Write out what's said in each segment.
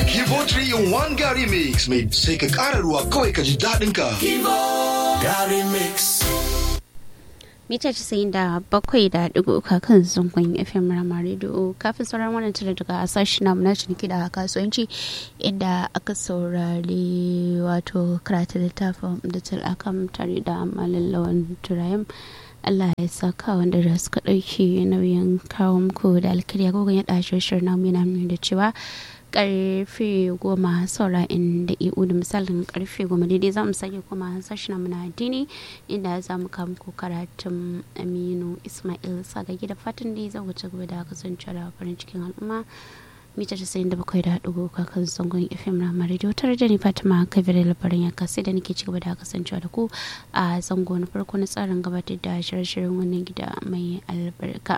Kibo 3 in 1 Gary Mix mai sai ka ƙara ruwa kawai ka ji daɗin ka. Gary Mix. mita casa'in da bakwai da digo uka kan zangon fm rama radio kafin sauran wannan tare daga sashi na na ciniki da kasuwanci inda aka saurari wato karatu littafin da akan tare da malallawan turayen Allah ya saka wanda da suka ɗauki nauyin kawo muku da alkariya gogon ya ɗashe shirin namu yana nuna da cewa karfe goma saura inda eu da misalin karfe goma daidai za mu sake kuma sashi na muna addini inda za mu kawo muku karatun aminu ismail sagagi da fatan da za ku ci gaba da kasance da farin cikin al'umma mita casa'in da bakwai da haɗu kakan zangon fm na radio tare da ni fatima kabir labarin ya kasi da nake cigaba da kasancewa da ku a zango na farko na tsarin gabatar da shirye-shiryen wannan gida mai albarka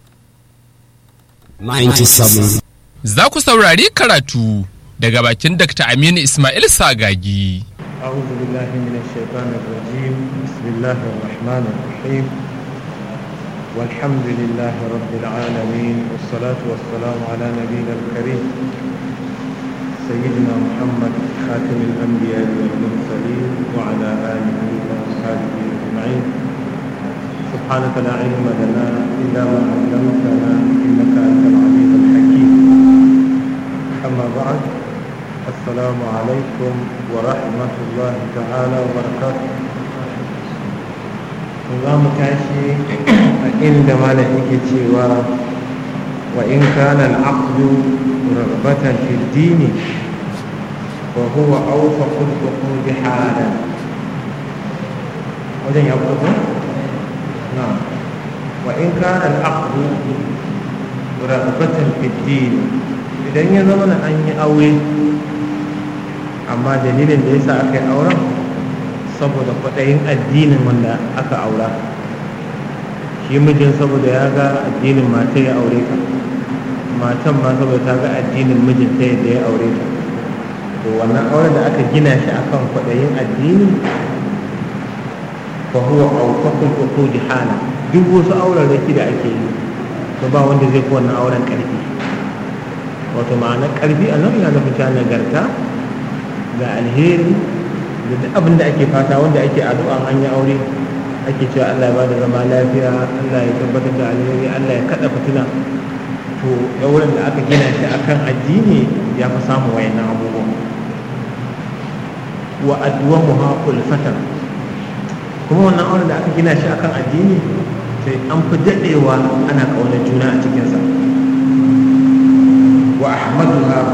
97 Za ku saurari karatu daga bakin Dr. Aminu Ismail Sagagi. أعوذ بالله من الشيطان الرجيم بسم الله الرحمن الرحيم والحمد لله رب العالمين والصلاة والسلام على نبينا الكريم سيدنا محمد خاتم الأنبياء والمرسلين وعلى آله وأصحابه أجمعين سبحانك لا علم لنا إلا ما علمتنا إنك أنت العليم الحكيم أما بعد السلام عليكم ورحمة الله تعالى وبركاته za mu tashi a inda malam yake cewa wa in kana al-aqdu ragbatan fi dini wa huwa awfaqu al-uqud halan wajen ya fito na wa in kana al-aqdu ragbatan fi dini idan ya zama na an yi aure amma dalilin da yasa aka yi auren saboda kwaɗayin addinin wanda aka aura shi mijin saboda ya ga addinin mata ya aure ta matan ma saboda ta ga addinin mijin ta yadda ya aure ta to wannan auren da aka gina shi akan kwaɗayin addini fa huwa awfaqul uqudi hala duk wasu auren raki da ake yi to ba wanda zai fi wannan auren ƙarfi wato ma'ana ƙarfi a nan yana nufin nagarta ga alheri da duk abin da ake fata wanda ake addu'a an yi aure ake cewa Allah ya bada zama lafiya Allah ya tabbatar da alheri Allah ya kada fitina to auren da aka gina shi akan addini ya fi samu wayannan abubuwan wa adwamuha kulfatan kuma wannan auren da aka gina shi akan addini sai an fi dadewa ana kauna juna a cikinsa wa ahmaduha